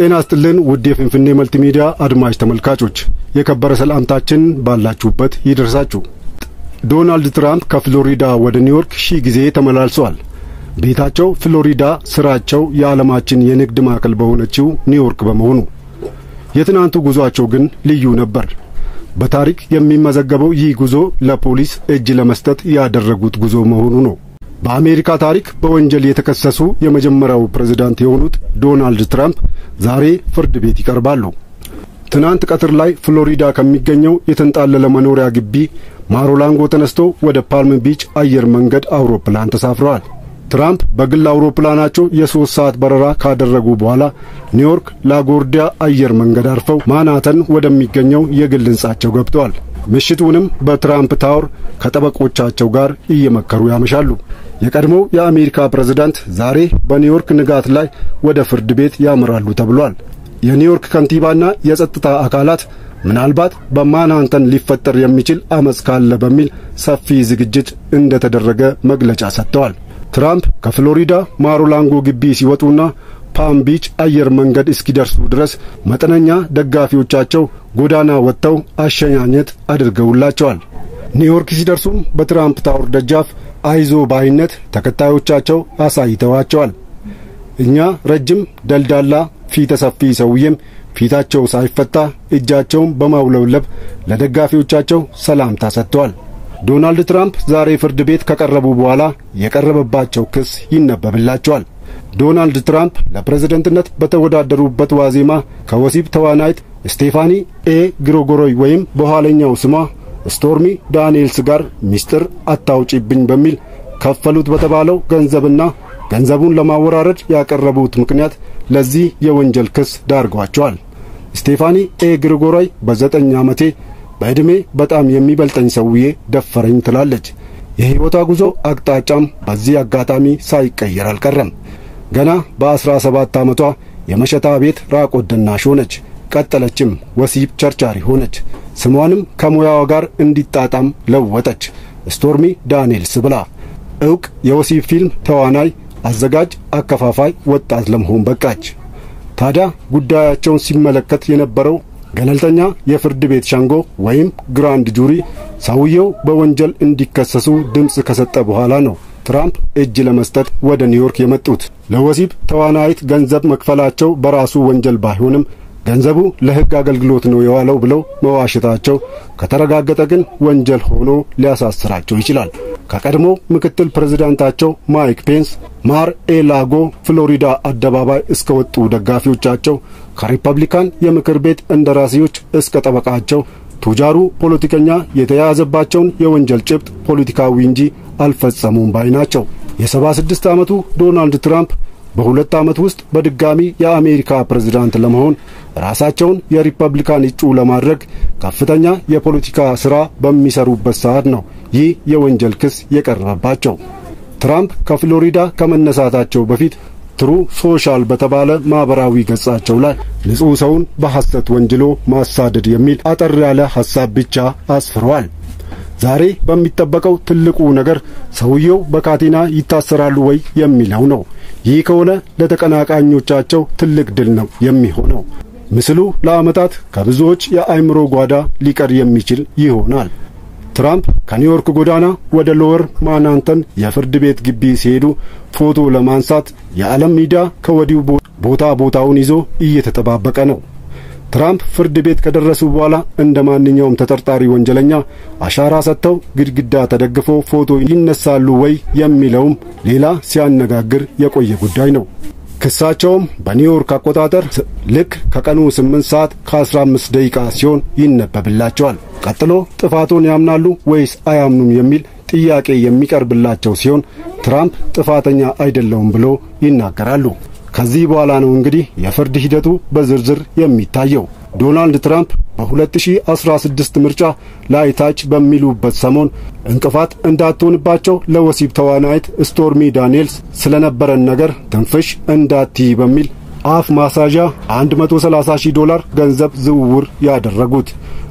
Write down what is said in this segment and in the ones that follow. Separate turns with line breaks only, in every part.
ጤና ስጥልን ውድ የፍንፍኔ መልቲ ሚዲያ አድማጭ ተመልካቾች የከበረ ሰላምታችን ባላችሁበት ይደርሳችሁ። ዶናልድ ትራምፕ ከፍሎሪዳ ወደ ኒውዮርክ ሺህ ጊዜ ተመላልሰዋል። ቤታቸው ፍሎሪዳ፣ ስራቸው የዓለማችን የንግድ ማዕከል በሆነችው ኒውዮርክ በመሆኑ የትናንቱ ጉዟቸው ግን ልዩ ነበር። በታሪክ የሚመዘገበው ይህ ጉዞ ለፖሊስ እጅ ለመስጠት ያደረጉት ጉዞ መሆኑ ነው። በአሜሪካ ታሪክ በወንጀል የተከሰሱ የመጀመሪያው ፕሬዝዳንት የሆኑት ዶናልድ ትራምፕ ዛሬ ፍርድ ቤት ይቀርባሉ። ትናንት ቀትር ላይ ፍሎሪዳ ከሚገኘው የተንጣለለ መኖሪያ ግቢ ማሮላንጎ ተነስቶ ወደ ፓልም ቢች አየር መንገድ አውሮፕላን ተሳፍረዋል። ትራምፕ በግል አውሮፕላናቸው የሦስት ሰዓት በረራ ካደረጉ በኋላ ኒውዮርክ ላጎርዲያ አየር መንገድ አርፈው ማናተን ወደሚገኘው የግል ሕንጻቸው ገብተዋል። ምሽቱንም በትራምፕ ታወር ከጠበቆቻቸው ጋር እየመከሩ ያመሻሉ። የቀድሞው የአሜሪካ ፕሬዝዳንት ዛሬ በኒውዮርክ ንጋት ላይ ወደ ፍርድ ቤት ያመራሉ ተብሏል። የኒውዮርክ ከንቲባና የጸጥታ አካላት ምናልባት በማንሃተን ሊፈጠር የሚችል አመፅ ካለ በሚል ሰፊ ዝግጅት እንደተደረገ መግለጫ ሰጥተዋል። ትራምፕ ከፍሎሪዳ ማሮላንጎ ግቢ ሲወጡና ፓም ቢች አየር መንገድ እስኪደርሱ ድረስ መጠነኛ ደጋፊዎቻቸው ጎዳና ወጥተው አሸኛኘት አድርገውላቸዋል። ኒውዮርክ ሲደርሱም በትራምፕ ታወር ደጃፍ አይዞ ባይነት ተከታዮቻቸው አሳይተዋቸዋል። እኛ ረጅም ደልዳላ ፊተ ሰፊ ሰውዬም ፊታቸው ሳይፈታ እጃቸውን በማውለብለብ ለደጋፊዎቻቸው ሰላምታ ሰጥተዋል። ዶናልድ ትራምፕ ዛሬ ፍርድ ቤት ከቀረቡ በኋላ የቀረበባቸው ክስ ይነበብላቸዋል። ዶናልድ ትራምፕ ለፕሬዝደንትነት በተወዳደሩበት ዋዜማ ከወሲብ ተዋናይት ስቴፋኒ ኤ ግሮጎሮይ ወይም በኋለኛው ስሟ ስቶርሚ ዳንኤልስ ጋር ሚስጥር አታውጪብኝ በሚል ከፈሉት በተባለው ገንዘብና ገንዘቡን ለማወራረድ ያቀረቡት ምክንያት ለዚህ የወንጀል ክስ ዳርጓቸዋል። ስቴፋኒ ኤ ግሪጎራይ በዘጠኝ ዓመቴ በዕድሜ በጣም የሚበልጠኝ ሰውዬ ደፈረኝ ትላለች። የሕይወቷ ጉዞ አቅጣጫም በዚህ አጋጣሚ ሳይቀየር አልቀረም። ገና በአስራ ሰባት ዓመቷ የመሸታ ቤት ራቆት ደናሽ ሆነች። ቀጠለችም ወሲብ ቸርቻሪ ሆነች። ስሟንም ከሙያዋ ጋር እንዲጣጣም ለወጠች። ስቶርሚ ዳንኤልስ ብላ ዕውቅ የወሲብ ፊልም ተዋናይ፣ አዘጋጅ፣ አከፋፋይ ወጣት ለመሆን በቃች። ታዲያ ጉዳያቸውን ሲመለከት የነበረው ገለልተኛ የፍርድ ቤት ሸንጎ ወይም ግራንድ ጁሪ ሰውየው በወንጀል እንዲከሰሱ ድምፅ ከሰጠ በኋላ ነው ትራምፕ እጅ ለመስጠት ወደ ኒውዮርክ የመጡት። ለወሲብ ተዋናይት ገንዘብ መክፈላቸው በራሱ ወንጀል ባይሆንም ገንዘቡ ለሕግ አገልግሎት ነው የዋለው ብለው መዋሸታቸው ከተረጋገጠ ግን ወንጀል ሆኖ ሊያሳስራቸው ይችላል። ከቀድሞ ምክትል ፕሬዝዳንታቸው ማይክ ፔንስ ማር ኤላጎ ፍሎሪዳ አደባባይ እስከ ወጡ ደጋፊዎቻቸው ከሪፐብሊካን የምክር ቤት እንደራሴዎች እስከ ጠበቃቸው ቱጃሩ ፖለቲከኛ የተያያዘባቸውን የወንጀል ጭብጥ ፖለቲካዊ እንጂ አልፈጸሙም ባይ ናቸው። የሰባ ስድስት ዓመቱ ዶናልድ ትራምፕ በሁለት ዓመት ውስጥ በድጋሚ የአሜሪካ ፕሬዝዳንት ለመሆን ራሳቸውን የሪፐብሊካን እጩ ለማድረግ ከፍተኛ የፖለቲካ ሥራ በሚሰሩበት ሰዓት ነው ይህ የወንጀል ክስ የቀረበባቸው። ትራምፕ ከፍሎሪዳ ከመነሳታቸው በፊት ትሩ ሶሻል በተባለ ማኅበራዊ ገጻቸው ላይ ንጹሕ ሰውን በሐሰት ወንጅሎ ማሳደድ የሚል አጠር ያለ ሐሳብ ብቻ አስፍረዋል። ዛሬ በሚጠበቀው ትልቁ ነገር ሰውየው በካቴና ይታሰራሉ ወይ የሚለው ነው። ይህ ከሆነ ለተቀናቃኞቻቸው ትልቅ ድል ነው የሚሆነው። ምስሉ ለዓመታት ከብዙዎች የአእምሮ ጓዳ ሊቀር የሚችል ይሆናል። ትራምፕ ከኒውዮርክ ጎዳና ወደ ሎወር ማናንተን የፍርድ ቤት ግቢ ሲሄዱ ፎቶ ለማንሳት የዓለም ሚዲያ ከወዲሁ ቦታ ቦታውን ይዞ እየተጠባበቀ ነው። ትራምፕ ፍርድ ቤት ከደረሱ በኋላ እንደ ማንኛውም ተጠርጣሪ ወንጀለኛ አሻራ ሰጥተው ግድግዳ ተደግፈው ፎቶ ይነሳሉ ወይ የሚለውም ሌላ ሲያነጋግር የቆየ ጉዳይ ነው። ክሳቸውም በኒውዮርክ አቆጣጠር ልክ ከቀኑ 8 ሰዓት ከ15 ደቂቃ ሲሆን ይነበብላቸዋል። ቀጥሎ ጥፋቶን ያምናሉ ወይስ አያምኑም የሚል ጥያቄ የሚቀርብላቸው ሲሆን ትራምፕ ጥፋተኛ አይደለውም ብሎ ይናገራሉ። ከዚህ በኋላ ነው እንግዲህ የፍርድ ሂደቱ በዝርዝር የሚታየው። ዶናልድ ትራምፕ በ2016 ምርጫ ላይ ታች በሚሉበት ሰሞን እንቅፋት እንዳትሆንባቸው ለወሲብ ተዋናይት ስቶርሚ ዳንኤልስ ስለነበረን ነገር ትንፍሽ እንዳትይ በሚል አፍ ማሳዣ 130 ሺህ ዶላር ገንዘብ ዝውውር ያደረጉት።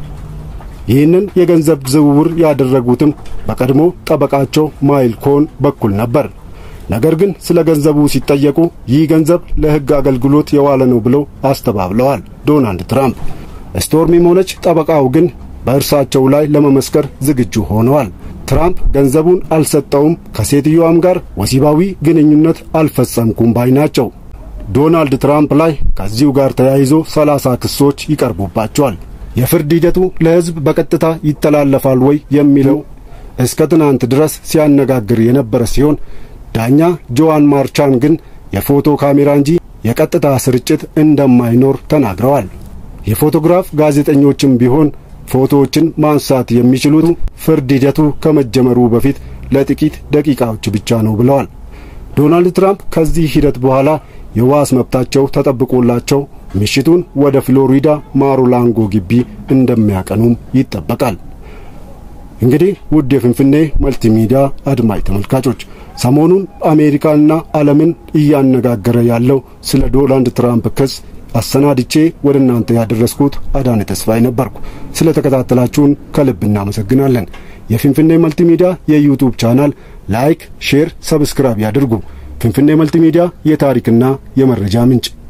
ይህንን የገንዘብ ዝውውር ያደረጉትም በቀድሞ ጠበቃቸው ማይል ኮን በኩል ነበር። ነገር ግን ስለ ገንዘቡ ሲጠየቁ ይህ ገንዘብ ለሕግ አገልግሎት የዋለ ነው ብለው አስተባብለዋል ዶናልድ ትራምፕ። ስቶርሚም ሆነች ጠበቃው ግን በእርሳቸው ላይ ለመመስከር ዝግጁ ሆነዋል። ትራምፕ ገንዘቡን አልሰጠውም፣ ከሴትዮዋም ጋር ወሲባዊ ግንኙነት አልፈጸምኩም ባይ ናቸው። ዶናልድ ትራምፕ ላይ ከዚሁ ጋር ተያይዞ ሰላሳ ክሶች ይቀርቡባቸዋል። የፍርድ ሂደቱ ለሕዝብ በቀጥታ ይተላለፋል ወይ የሚለው እስከ ትናንት ድረስ ሲያነጋግር የነበረ ሲሆን ዳኛ ጆዋን ማርቻን ግን የፎቶ ካሜራ እንጂ የቀጥታ ስርጭት እንደማይኖር ተናግረዋል። የፎቶግራፍ ጋዜጠኞችም ቢሆን ፎቶዎችን ማንሳት የሚችሉት ፍርድ ሂደቱ ከመጀመሩ በፊት ለጥቂት ደቂቃዎች ብቻ ነው ብለዋል። ዶናልድ ትራምፕ ከዚህ ሂደት በኋላ የዋስ መብታቸው ተጠብቆላቸው ምሽቱን ወደ ፍሎሪዳ ማሩላንጎ ግቢ እንደሚያቀኑም ይጠበቃል። እንግዲህ ውድ የፍንፍኔ መልቲሚዲያ አድማጭ ተመልካቾች ሰሞኑን አሜሪካንና ዓለምን እያነጋገረ ያለው ስለ ዶናልድ ትራምፕ ክስ አሰናድቼ ወደ እናንተ ያደረስኩት አዳነ ተስፋዬ ነበርኩ። ስለ ተከታተላችሁን ከልብ እናመሰግናለን። የፊንፊኔ መልቲሚዲያ የዩቱብ ቻናል ላይክ፣ ሼር፣ ሰብስክራይብ ያድርጉ። ፊንፊኔ መልቲሚዲያ የታሪክና የመረጃ ምንጭ